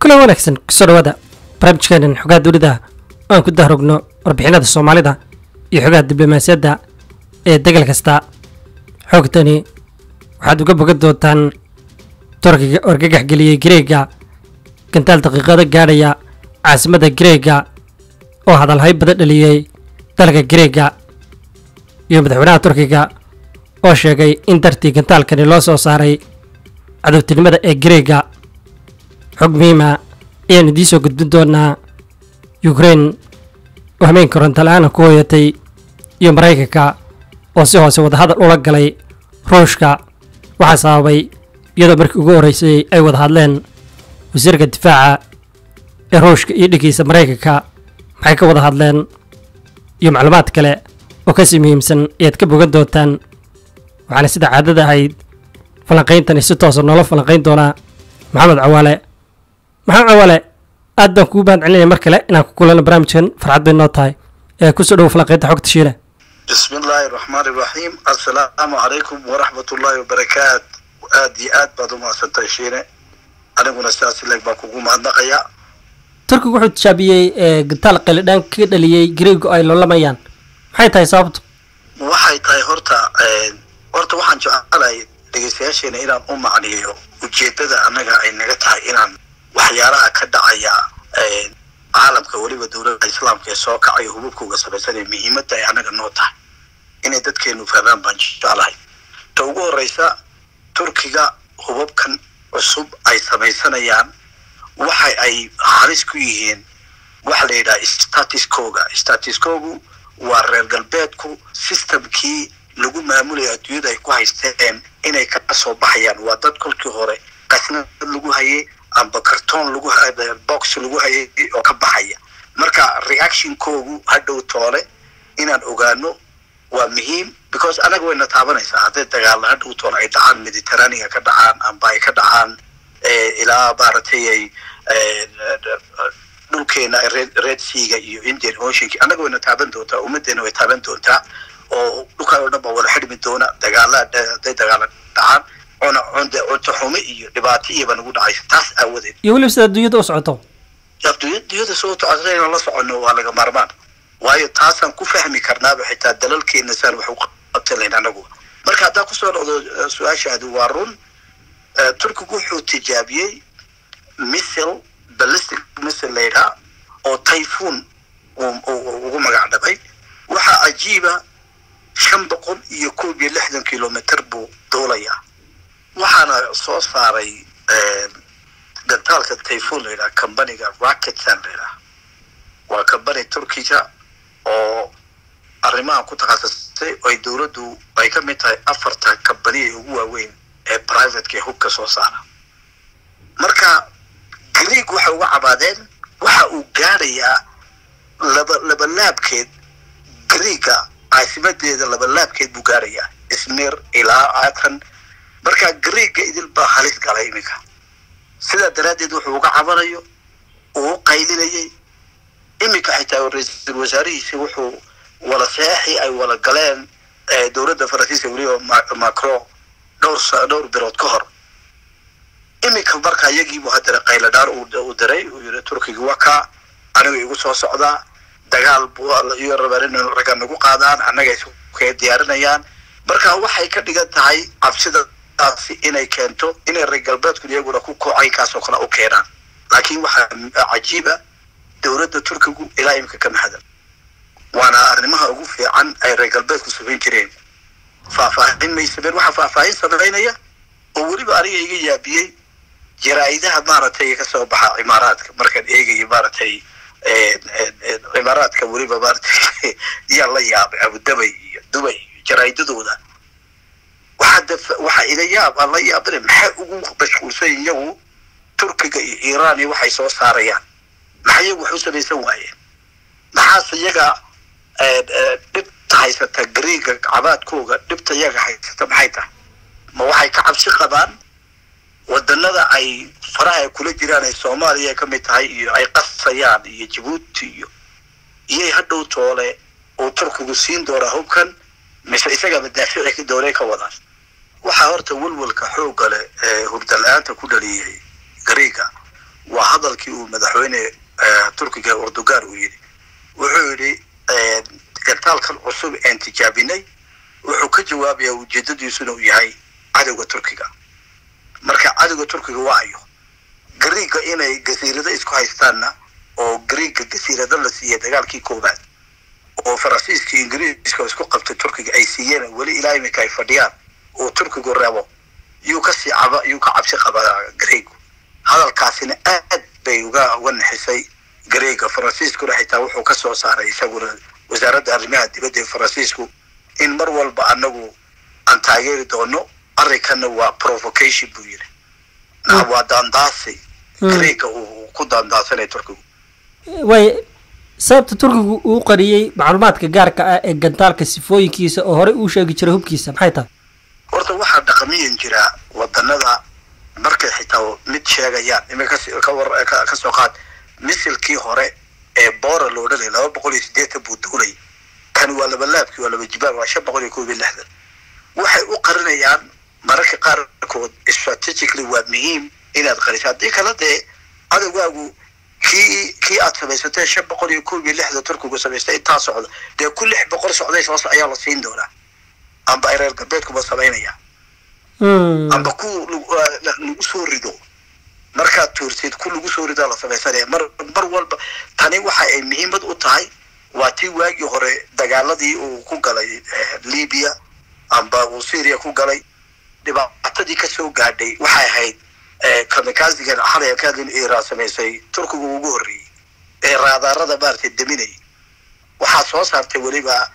kula wanaagsan kusoo dhawaada barnaamijkeenan xogaha dowladda aan ku dahrogno warbixinada soomaalida iyo xogaha diblomaasiyadda ee degal kasta xoogtani waxaad uga bogan doontaan turkiga orgagax geliyey gareega gantaal daqiiqado gaadhaya caasimadda gareega oo hadalhay badan dhaliyey dalka gareega iyo madaxweynaha turkiga oo sheegay in dartii gantaalkani loo soo saaray cadowtinimada ee gareega xog muhiima ayaanu idiin soo gudbin doonaa yukrein oo hameen koronto la-aana ku hooyatay iyo maraykanka oo si hoose wadahadal ula galay ruushka waxaa sababay iyadoo markii ugu horreysay ay wada hadleen wasiirka difaaca ee ruushka iyo dhiggiisa maraykanka maxay ka wada hadleen iyo macluumaad kale oo kasii muhiimsan ayaad ka bogan doontaan waxaana sida caadada ahayd falanqayntani si toosa noola falanqayn doonaa maxamed cawaale maxamed cawaale aad baan kugu mahad celinaya mar kale inaan ku kulano barnaamijkan farxad bay noo tahay ee kusoo dhowo falanqaynta xogta shiile bismi illaahi raxmaani raxiim assalaamu calaykum waraxmat ullaahi wabarakaat aad iyo aad baad u mahadsantahay shiine aniguna sidaas ileg baan kugu mahadnaqayaa turkigu wuxuu tijaabiyey gantaal qeelidhaan ka dhaliyey gareego ay loolamayaan maxay tahay sababtu waxay tahay horta horta waxaan jecelahay dhegeystayaasheena inaan u macniyo ujeedada annaga ay naga tahay inaan waxyaalaha ka dhacaya caalamka weliba dowladda islaamka ee soo kacayo hububkauga samaysanaya muhiimadda ay annaga noo tahay inay dadkeenu fahmaan baan jeclahay ta ugu horreysa turkiga hubabkan cusub ay samaysanayaan waxa ay halis ku yihiin waxa la yidhaha statiscoga statiscogu waa reer galbeedku systemkii lagu maamulaya adduunyada ay ku haysteen inay ka soo baxayaan waa dad kolkii hore qasnad lagu hayay amba carton lagu box lagu hayay oo ka baxaya marka reactionkoogu hadhow toole inaan ogaano waa muhiim because anaga wayna taabanaysaa hadday dagaalla hadhow toole ay dhacaan mediterranean ka dhacaan amba ay ka dhacaan ilaa maaragtay ay dhulkeena red seaga iyo indian oceanki annaga wayna taaban doontaa ummaddeena way taaban doontaa oo dhulkaa oo dhan baa wada xidhmi doona dagaala hadday dagaala dhacaan cuna cunto xume iyo dhibaato iyaba nagu dhacaysa taas aawadeed iyo weliba sida adduunyada u socoto adduunyada soo socota inaan la soconno waa laga maarmaan waayo taasaan ku fahmi karnaaba xitaa dalalkeena saan wax u qabtan lahayn anagu marka haddaa kusoo dhocdo su-aashaadi waa run turkigu wuxuu tijaabiyey missile ballistic missile layidhaa oo typhoon ugu magac dhabay waxaa cajiiba shan boqol iyo koob iyo lixdan kilomitr buu duulayaa waxaana soo saaray gantaalka typhoon layidhaha combaniga racketsan layidhaha waa combany turkiga oo arrimahan ku takhasusay oo ay dowladdu ay ka mid tahay afarta combaniya ugu waaweyn ee privateka ee hubka soo saara marka greeg waxay uga cabaadeen waxa uu gaadhayaa laba labalaabkeed greega caasimadeeda labalaabkeed buu gaadhayaa ismir ilaa atan marka greega idil baa halis galay iminka sidaa daraaddeed wuxuu uga cabanayo uu u qaylinayay iminka xitaa ra-iisul wasaarihiisi wuxuu wala seexi ay wala galeen dowladda faransiiska weliba macron dhowr dhowr bilood ka hor iminka marka iyagiibu haddana qayladhaan uu diray uu yiri turkiga waa kaa aniga igu soo socdaa dagaal iyo rabaan in ragga nagu qaadaan annaga iskaga diyaarinayaan marka waxay ka dhigan tahay cabsidaasi inay keento inay reer galbeedku iyaguna ku kocaynkaasoo kale u keenaan laakiin waxaa cajiiba dowladda turkigu ilaa iminka kama hadan waana arrimaha ugu fiican ay reer galbeedku samayn jireen faahfaahin may sameen waxaa faahfaahin samaynaya oo weliba aniga iga yaabiyey jaraa'idaha maaragtay ka soo baxa cimaaraadka markaan eegayo maaragtay cimaaraadka weliba maaragtay yaa la yaabay abudabay iyo dubay iyo jaraa'idadooda waxaa def waxaa ila yaab aan la yaabana maxay ugu mashquulsan iyagu turkiga iyo iiraan iyo waxay soo saarayaan maxay iyagu wax u samaysan waayeen maxaase iyaga dhibta haysata gareega cabaadkooga dhibta iyaga haysata maxay tahay ma waxay ka cabsi qabaan wadanada ay faraha ay kula jiraan ay soomaaliya ka mid tahay iyo ay qasayaan iyo jabuuti iyo iyay hadhow toole uu turkigu siin doonaa hubkan mise isaga madaafici doonay ka wadaan waxaa horta welwelka xoogga leh ee hurda la-aanta ku dhaliyay gareega waa hadalkii uu madaxweyne turkiga erdogan uu yidhi wuxuu yidhi gantaalkan cusub een tijaabinay wuxuu ka jawaabayaa ujeedadiisuna uu yahay cadowga turkiga marka cadowga turkiga waa ayo gariiga inay gasiirado isku haystaanna oo gariiga gasiirado la siiyey dagaalkii koowaad oo faransiiska iyo ingiriiska isku qabtay turkiga ay siiyeen weli ilaa iminka ay fadhiyaan oo turkigu reebo yuu kasii caba yuu ka cabsi qabaa gariigu hadalkaasina aad bay uga uga naxisay gariiga faransiiskuna xitaa wuxuu ka soo saaray isaguna wasaaradda arrimaha dibadda ee faransiisku in mar walba anagu aan taageeri doono arrinkana waa provocation buu yidhi waa daandaasi gariiga uu ku daandaasanay turkigu way sababta turkigu uu qariyey macluumaadka gaarka ah ee gantaalka sifooyinkiisa oo horey uu sheegi jiray hubkiisa maxay tahay horta waxaa dhaqamiyan jiraa wadanada markay xitaa mid sheegayaan imika ka soo qaad misilkii hore ee boora loo dhalay laba boqol iyo siddeetan buu duulay kan waa laba laabkii waa laba jibaar waa shan boqol iyo koob iyo lixdan waxay u qarinayaan mararka qaarkood strategically waa muhiim inaad qariso haddii kale dee cadowgaagu kii kii aad samaysatee shan boqol iyo koob iyo lixdan turkigu samaystay intaa socda dee ku lix boqol socday soos ayaa la siin doonaa amba ay reer galbeedkuba samaynaya amba ku lagu soo rido markaad tuursid ku lagu soo ridaa la samaysanaya mar mar walba tani waxa ay muhiimad u tahay waa tii waagii hore dagaaladii uu ku galay libya amba uu syria ku galay dhibaatadii kasoo gaadhay waxay ahayd kamikazigan xalay ka hadlin iran samaysay turkigu ugu horreeyey ee raadaarada maaragtay deminay waxaa soo saartay weliba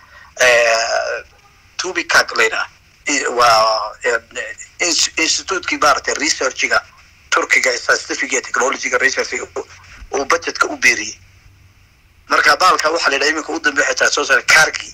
tubicag layidhaah waa institutekii maaragtay researchiga turkiga scientific iyo technologyga researchiga uu budgetka u beeriyey marka baalka waxaa la yidhaha iminka u dambe xitaa soo saara kargi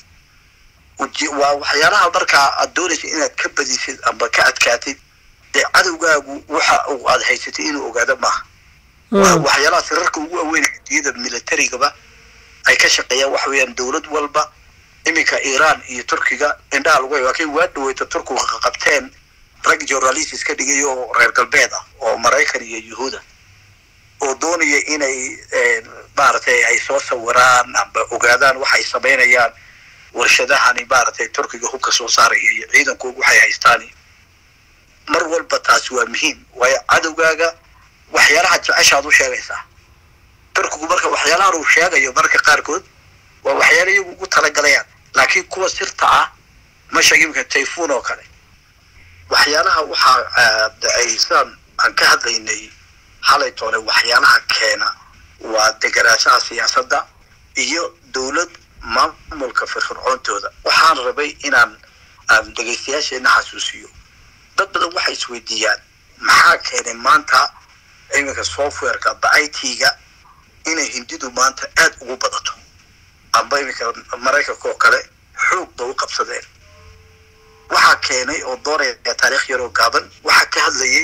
waa waxyaalaha markaa aad doonaysa inaad ka badisid amba ka adkaatid dee cadowgaagu waxa uu aad haysatay inuu ogaado maaha waxyaalaha sirarka ugu aweyn adiyada militarigaba ay ka shaqeeyaan waxa weeyaan dowlad walba iminka iran iyo turkiga indhaha lagu waa kay waa dhaweyta turkigu qabteen rag journalists ka dhigay oo reer galbeed ah oo maraykan iyo yuhuuda oo doonaya inay maaragtay ay soo sawiraan amba ogaadaan waxay samaynayaan warshadahani maaragtay turkiga hubka soo saaraya iyo ciidankoogu waxay haystaan mar walba taasi waa muhiim waayo cadowgaaga waxyaalaha jeceshaad u sheegaysaa turkigu marka waxyaalahan uu sheegayo marka qaarkood waa waxyaala iyagu ugu talagalayaan laakiin kuwa sirta ah ma sheegi imika tayfun oo kale waxyaalaha waxaa ay sidaan aan ka hadlaynay xalay toole waxyaalaha keena waa deganaanshaha siyaasadda iyo dowlad maamulka firfircoontooda waxaan rabay inaan aan dhegaystayaasheena xasuusiyo dad badan waxay isweydiiyaan maxaa keenay maanta iminka softwareka amba i t-ga inay hindidu maanta aada ugu badato amba iminka maraykanka oo kale xoog ba u qabsadeen waxaa keenay oo doonaya taarikh yaroo gaaban waxaa ka hadlayay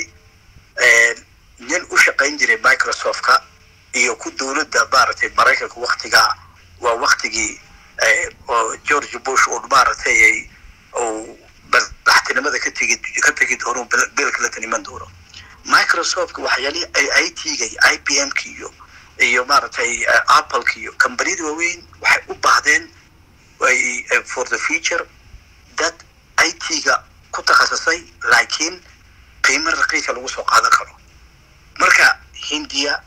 nin u shaqayn jiray microsoft-ka iyo ku dowladda maaragtay maraykanka waktigaa waa waktigii oo george bush uu maaragtay uu madaxtinimada ka tegi ka tegi doono bill clinton iman doono microsoft waxyaalihii ay i t-ga iyo i b m-ka iyo iyo maaragtay apple-ka iyo combaniyada waaweyn waxay u baahdeen for the future dad i t-ga ku takhasusay laakiin qiimo raqiisa lagu soo qaadan karo marka hindiya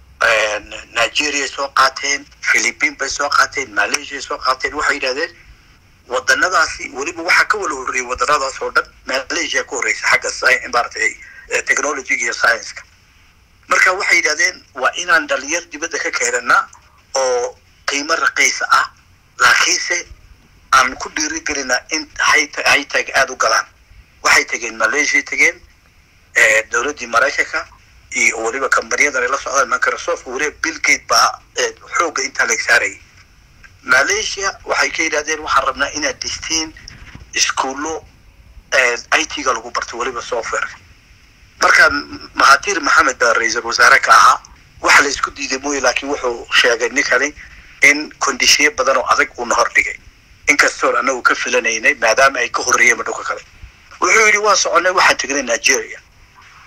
nigeria soo qaateen philippine bay soo qaateen malaysia soo qaateen waxay yidhahdeen wadanadaasi weliba waxaa ka wala horreeyay wadanadaas oo dhan malaysia ka horreysa xagga maaragtay technologyga iyo science-ka marka waxay yidhahdeen waa inaan dhalinyar dibadda ka keenana oo qiimo raqiisa ah laakiinse aan ku dhiirigelina in haytag aada u galaan waxay tegeen malaysia tegeen dowladdii maraykanka iyo weliba kambaniyada ay la socdaan microsoft weliba bill gate baa xoogga intaa lag saarayay malaysia waxay ka yidhahdeen waxaan rabnaa inaad dhistiin iskuullo i t-ga lagu barto weliba softwareka marka mahatir maxamed baa ra-iisul wasaare ka ahaa waxa la isku diiday mooye laakiin wuxuu sheegay ninkani in kondishiyo badan oo adag uuna hordhigay inkastoon anagu ka filanaynay maadaama ay ka horreeyeen dhulka kale wuxuu yidhi waa soconay waxaan tegnay nigeria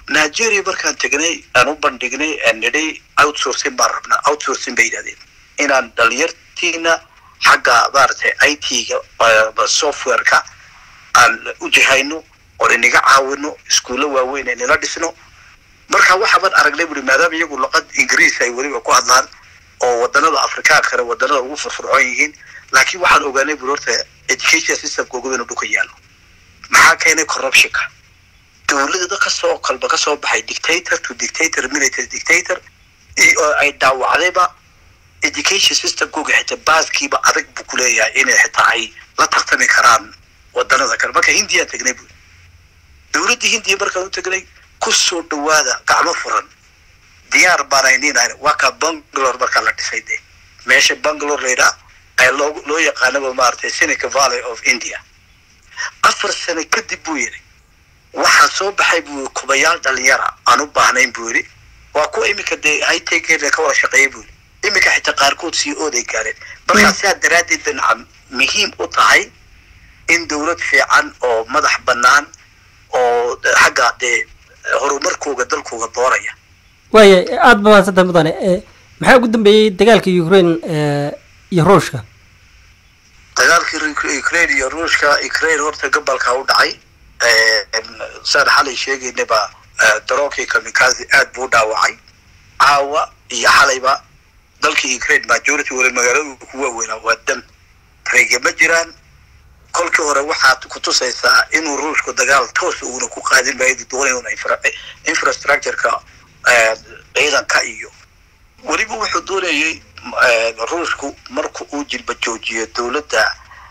nigeria markaan tegnay aan u bandhignay aan nidhay outsourcing baan rabnaa outsourcing bay yidhahdeen inaan dhalinyartiina xagga maaragtay i t-ga software-ka aan u jihayno oon inaga caawino iskuulla waaweyn ee nila dhisno marka waxaaban aragnay buri maadaama iyagu luqad ingiriis ay weliba ku hadlaan oo wadanada afrikaankana wadanada ugu furfurcoon yihiin laakiin waxaan ogaanay buri horta education systemka ugu inuu dhulka yaallo maxaa keenay corruptionka dowladda kasoo kalba kasoo baxay dictator to dictator military dictator oo ay dhaawacdayba education systemkooga xitaa baaskiiba adag buu kuleeyahay inay xitaa ay la tartami karaan wadanada kale marka hindiyaan tegnay buri dowladdii hindiya markaan u tegnay kusoo dhawaada gacmo furan diyaar baanayninayna waa kaa bangalore markaa la dhisay de meesha bangalore layidhaa ayaa loo loo yaqaanaba maaragtay seneca valley of india afar sano kadib buu yidhi waxaa soo baxay buu kubayaal dhalinyara aan u baahnayn buu yidhi waa kuwa iminka dee hightecheda ka wada shaqeeya buu yidhi iminka xitaa qaarkood sii ooday gaareen markaa sidaa daraaddeed bay nacam muhiim u tahay in dowlad fiican oo madax bannaan oo xagga dee horumarkooga dalkooga dooraya waaya aada ba mahadsantay mudane maxaa ugu dambeeyey dagaalka ukraine iyo ruushka dagaalkii ukraine iyo ruushka ukraine horta gobolka u dhacay saan xalay sheegaynaba daroonkii kamikazi aad buu u dhaawacay caawa iyo xalayba dalkii ukraine majority wala magaalada ku waaweynaa waa dam tarege ma jiraan kolkii hore waxaad kutusaysaa inuu ruushku dagaal toos uuna ku qaadin maayo doonayuna infrastructureka ciidanka iyo weliba wuxuu doonayay ruushku marka uu jilba joojiyo dowladda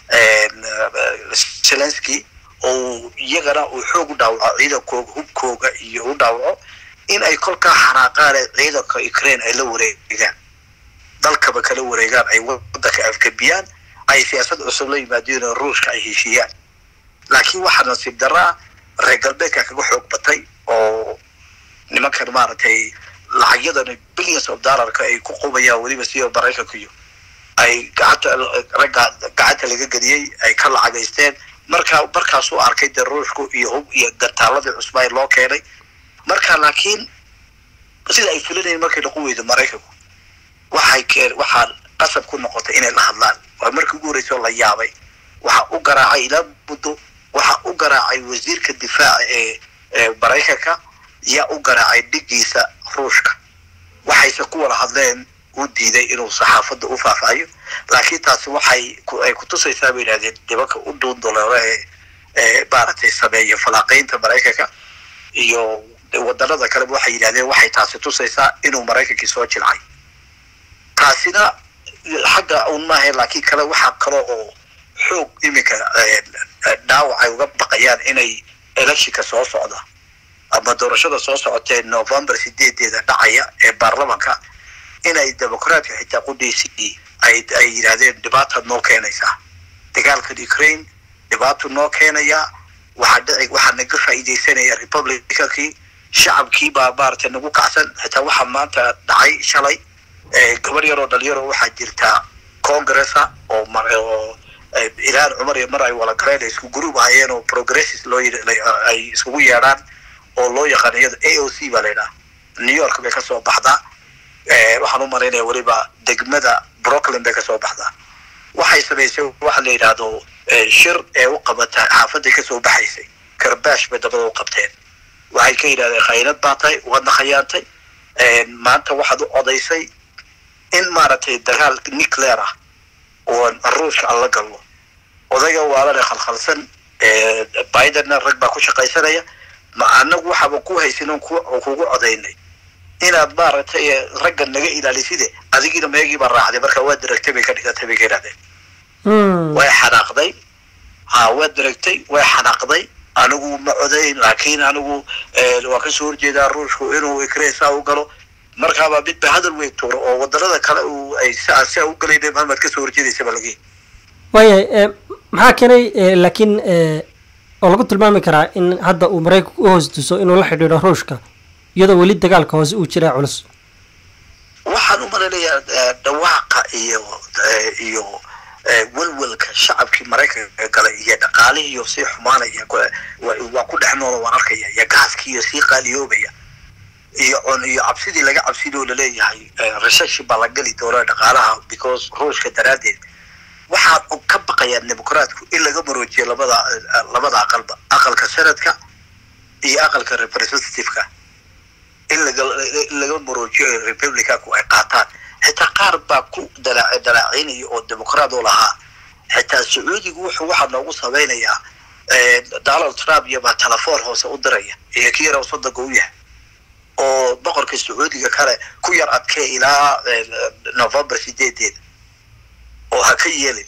zelensky oo iyagana uu xoog u dhaawaco ciidankooga hubkooga iyo u dhaawaco in ay kolkaa xanaaqaan ee ciidanka ukraine ay la wareegaan dalkaba kala wareegaan ay wadanka afgabiyaan ay siyaasad cusub la yimaadeen oo ruushka ay heshiiyaan laakiin waxaa nasiib daraa reer galbeedka kaga xoog batay oo nimankan maaragtay lacagyadan billions of dollarka ay ku qubayaan weliba siba maraykanka iyo ay gacanta ragga gacanta laga geliyey ay ka lacagaysteen markaa markaasuu arkay dee ruushku iyo hub iyo gantaaladii cusbaa loo keenay marka laakiin sida ay fulinayeen markay noqon weydo maraykanku waxay keen waxaa qasab ku noqotay inay la hadlaan waa markii ugu horreysay oo la yaabay waxa u garaacay ilaa muddo waxa u garaacay wasiirka difaaca ee maraykanka yaa u garaacay dhigiisa ruushka waxayse ku wada hadleen uu diiday inuu saxaafadda u faahfaahiyo laakiin taasi waxay ay kutusaysaa bay yidhahdeen nimanka u dhuunduleelo ee ee maaragtay sameeya falaaqaynta maraykanka iyo wadanada kaleba waxay yidhahdeen waxay taasi tusaysaa inuu maraykankii soo jilcay taasina xagga un maaha laakiin kale waxaa kale oo xoog iminka dhaawac ay uga baqayaan inay electionka soo socda ama doorashada soo socotee november sideedeeda dhacaya ee baarlamanka inay democraatka xitaa qudhiisii ay ay yidhahdeen dhibaataad noo keenaysaa dagaalkan ukraine dhibaatu noo keenayaa waxaa dhici waxaa naga faa'iidaysanaya republicankii shacabkii baa maaragtay nagu kacsan xitaa waxaa maanta dhacay shalay gabar yaroo dhalinyaro waxaa jirta congressa oo oo ilaan cumar iyo mar ay wala galeen isku group ahayeen oo progresses loo ay iskugu yeedhaan oo loo yaqaan iyada a o c baa la yidhaha new york bay kasoo baxdaa waxaan u malaynaya weliba degmada brooklyn bay kasoo baxdaa waxay samaysay waxa la yidhaahdo shir ee u qabata xaafaday kasoo baxaysay karbaash bay dabada u qabteen waxay ka yidhahdeen khaynad baa tahay waadna khayaantay maanta waxaad u odaysay in maaragtay dagaal nuclear ah oo ruushka aan la galno odayga waalana khalkhalsan bidenna rag baa ku shaqaysanaya ma anagu waxaaba ku haysin kugu codaynay inaad maaragtay ragga naga ilaaliside adigiina meegiibaa raacday marka waa diragtay bay ka dhigatay bay ka yidhahdeen way xanaaqday ha waa diragtay way xanaaqday anigu ma codayn laakiin anigu waa kasoo horjeedaa ruushku inuu ikresa u galo markaabaa mid ba hadal wey tuuro oo wadanada kale uu ay sia sia u galayna maxamed kasoo horjeedaysa ba lagi waayahay maxaa keenay laakiin oo lagu tilmaami karaa in hadda uu maraykanku u hoos tuso inuu la xidhiidho ruushka iyadoo weli dagaalka hoose uu jiraa culus waxaan u malaynayaa dhawaaqa iyo iyo welwelka shacabkii maraykanka galay iyo dhaqaalihiiyo sii xumaanaya waa ku dhex dhex noola waan arkaya iyo gaaskiiyo sii qaaliyoobaya iyo con iyo cabsidii laga cabsidoo laleeyahay recession baa la geli doona dhaqaalaha because ruushka daraaddeed waxaad ka baqayaan dimuqraatku in laga maroojiyo labada labada aqalba aqalka senadka iyo aqalka representativeka in laga in laga maroojiyo republicanku ay qaataan xitaa qaar baa ku dalaa dalaacinaya oo dimuqraat oo lahaa xitaa sacuudigu wuxuu waxaa noogu samaynayaa donald trump iyo baa telefoon hoose u diraya iyo kii yar soddonka u yahay oo boqorka sacuudiga kale ku yar adkee ilaa november sideedeeda oo ha ka yeelin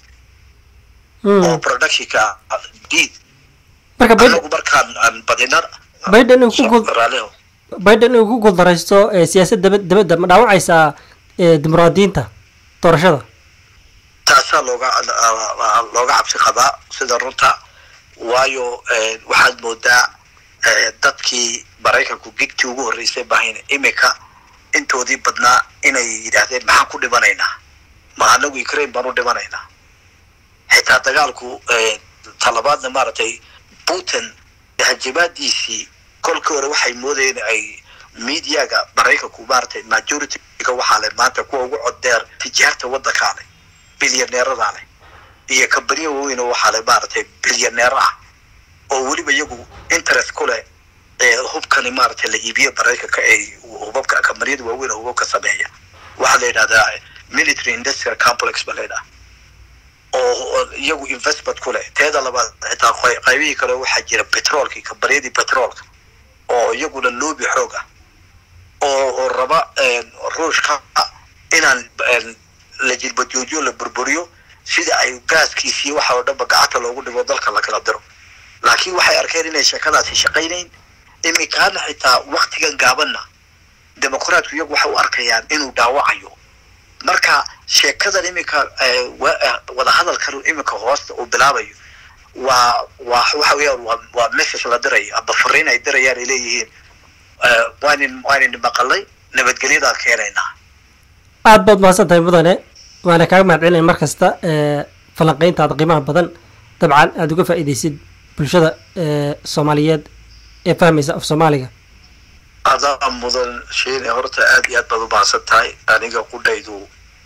oo productionka diid marka Biden- anagu markaan aan badina Biden uu ku gul- raaliho biden inuu ku guuldaraysto ee siyaasad daba dibadda ma dhaawacaysaa ee dimuqraadiyiinta doorashada taasaa looga looga cabsi qabaa sida runta waayo waxaad moodaa dadkii maraykanku gigtii ugu horreysay bahayn imika intoodii badnaa inay yidhaahdeen maxaan ku dhimanaynaa ma anagu ukraine baan u dhimanaynaa xitaa dagaalku talabaadna maaragtay putin hajimaadiisii kolkii hore waxay moodayeen ay mediaga maraykanku maaragtay majorityga waxaa leh maanta kuwa ugu coddeer tijaarta waddankaa leh bilyaneeradaa leh iyo kambaniya waaweyn oo waxaa leh maaragtay bilyaneero ah oo weliba iyagu interest ku leh ee hubkani maaragtay la iibiyo maraykanka ay hubabka kambaniyada waaweyn oo hubabka sameeya waxaa la yidhahdaa military industrial complex baa la yidhaha oo oo iyagu investment ku leh teeda labaad xitaa qey- qaybihii kale waxaa jira petroolkii kambaniyadii petroolka oo iyaguna loobi xoog ah oo oo raba ruushka inaan een, la jilbajoojiyo la burburiyo sida ay gaaskiisii waxa oo dhanba gacanta loogu dhigo dalka la kala diro laakiin waxay arkeen inay sheekadaasi shaqaynayn imikaana xitaa waktigan gaabanna dimuqraatku iyagu waxay u arkayaan inuu dhaawacayo marka sheekadan imika eh, wa- eh, wadahadalkan imika hoosta uu bilaabayo waa waa waxa weeyaan waa waa message la dirayo aba fariin ay dirayaan ay leeyihiin eh, waanin waanin maqalay nabadgelyadaan keenaynaa aad baad mahadsan tahay mudane waana kaaga mahad celinaya mar kasta ee falanqayntaada qiimaha badan dabcan aada uga faa'iidaysid bulshada ee soomaaliyeed ee fahmaysa af soomaaliga adaa mudan sheene horta aad iyo aad baad u mahadsan tahay aniga qudhaydu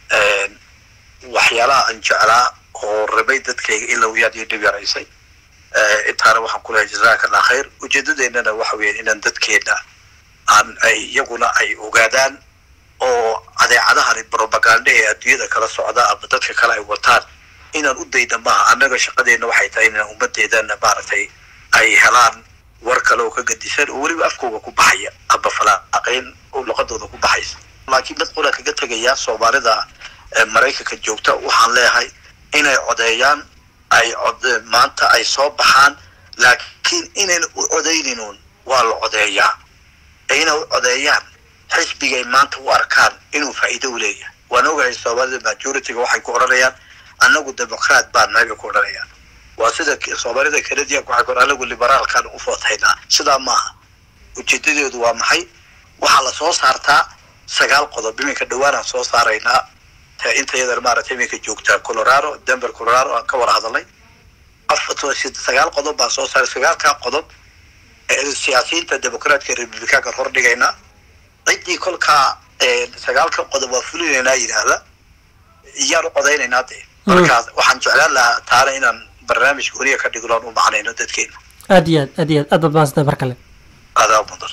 waxyaalaha aan jeclaa oo rabay dadkayga ilow yaad iyo dhib yaraysay Eh, intaana waxaan ku lehay jazakallah khayr ujeedadeennana waxa weeyaan inaan dadkeenna aan ay iyaguna ay ogaadaan oo adeecadahan propaganda ee adduunyada kala socda ama dadka kale ay wataan inaan u dayda maaha annaga shaqadeenna waxay tahay inaan ummadeedana maaragtay ay helaan war kale oo ka gadisan oo weliba afkooga ku baxaya aba falaaqayn oo luqadooda ku baxaysa laakiin mid qura kaga tegaya soomaalida ee maraykanka joogta waxaan leeyahay inay codeeyaan ay cod maanta ay soo baxaan laakiin inayn u codayninuun waa la codeeyaa ee inay u codeeyaan xisbigay maanta u arkaan inuu faa'iido u leeyahay waan ogahay soomaalida majorityga waxay ku odhanayaan annagu democraat baan nahay bay ku odhanayaan waa sida k- soomaalida canadianka waxay ku odhan anagu liberaalkaan u footaynaa sidaa maaha ujeedadeedu waa maxay waxaa la soo saartaa sagaal qodob iminka dhawaanaan soo saaraynaa ta inta yadan maaragtay iminka joogtaa colorado denver colorado aan ka wada hadalnay afar sagaal qodob baan soo saaray sagaalkaa qodob ee siyaasiyiinta democraatka republicaanka hor dhigaynaa ciddii kolkaa ee, sagaalka qodob waa fulinaynaa yidhaahda iyaan u codaynaynaa dee markaas waxaan jeclaan lahaa taana inaan barnaamij gooniya ka dhigno aan u macnayno dadkeena aad iyo aad aad iyo aad aad baad mahadsan tahay mar kale adaa